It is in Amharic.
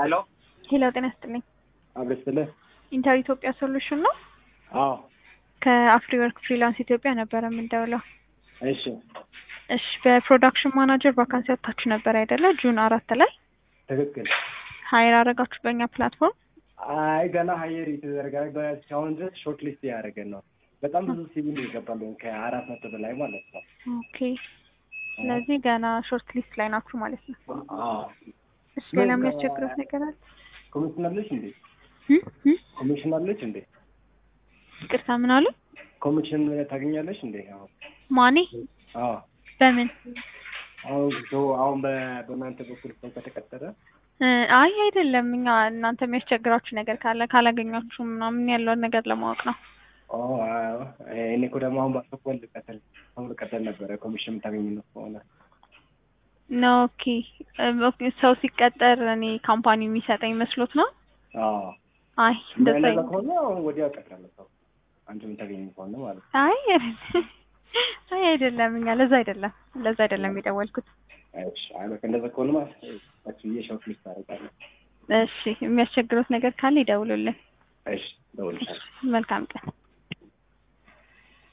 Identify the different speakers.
Speaker 1: ሄሎ
Speaker 2: ሄሎ ጤና ይስጥልኝ።
Speaker 1: አብረስልህ
Speaker 2: ኢንተር ኢትዮጵያ ሶሉሽን ነው።
Speaker 1: አዎ
Speaker 2: ከአፍሪ ወርክ ፍሪላንስ ኢትዮጵያ ነበረ የምንደውለው።
Speaker 1: እሺ
Speaker 2: እሺ በፕሮዳክሽን ማናጀር ቫካንሲ ወጥታችሁ ነበር አይደለ? ጁን አራት ላይ
Speaker 1: ትክክል
Speaker 2: ሀይር አደረጋችሁ በእኛ ፕላትፎርም።
Speaker 1: አይ ገና ሀየር የተዘረጋ እስካሁን ድረስ ሾርት ሊስት ያደረገን ነው በጣም ብዙ ሲቪ ነው ይገባለን ከአራት መቶ በላይ ማለት ነው
Speaker 2: ኦኬ ስለዚህ ገና ሾርት ሊስት ላይ ናችሁ ማለት ነው።
Speaker 1: አዎ
Speaker 2: እሺ ሌላ የሚያስቸግረት ነገር አለ?
Speaker 1: ኮሚሽን አለች እንዴ
Speaker 2: እ? እ?
Speaker 1: ኮሚሽን አለች እንዴ
Speaker 2: ይቅርታ ምን አሉ?
Speaker 1: ኮሚሽን ታገኛለች እንዴ አዎ
Speaker 2: ማኔ
Speaker 1: አዎ
Speaker 2: በምን
Speaker 1: አሁን ሶ አሁን በ- በእናንተ በኩል ሰው ከተቀጠረ
Speaker 2: እ፣ አይ አይደለም እኛ እናንተ የሚያስቸግራችሁ ነገር ካለ ካላገኛችሁ ምናምን ያለውን ነገር ለማወቅ ነው።
Speaker 1: ኦ አዎ እኔ እኮ ደግሞ አሁን ባሰብኩት ልቀጥል አሁን ልቀጥል ነበረ ኮሚሽን የምታገኝ ነው ከሆነ
Speaker 2: ነው ኦኬ እ፣ ኦኬ፣ ሰው ሲቀጠር እኔ ካምፓኒ የሚሰጠኝ መስሎት ነው።
Speaker 1: አዎ
Speaker 2: አይ እንደዛ
Speaker 1: እንደዛ
Speaker 2: አይነት-
Speaker 1: ከሆነ አሁን ወዲያው እቀጥላለሁ ሰው አንቺ የምታገኝ ከሆነ ማለት ነው
Speaker 2: አይ አይ አይደለም እኛ ለዛ አይደለም ለዛ አይደለም የደወልኩት።
Speaker 1: እሺ አይ በቃ እንደዛ ከሆነ ማለት ታች ብዬ ሾርት ሊስት አደርጋለሁ
Speaker 2: እሺ የሚያስቸግሩት ነገር ካለ ይደውሉልን።
Speaker 1: እሺ ደውልልሻለሁ
Speaker 2: መልካም ቀን።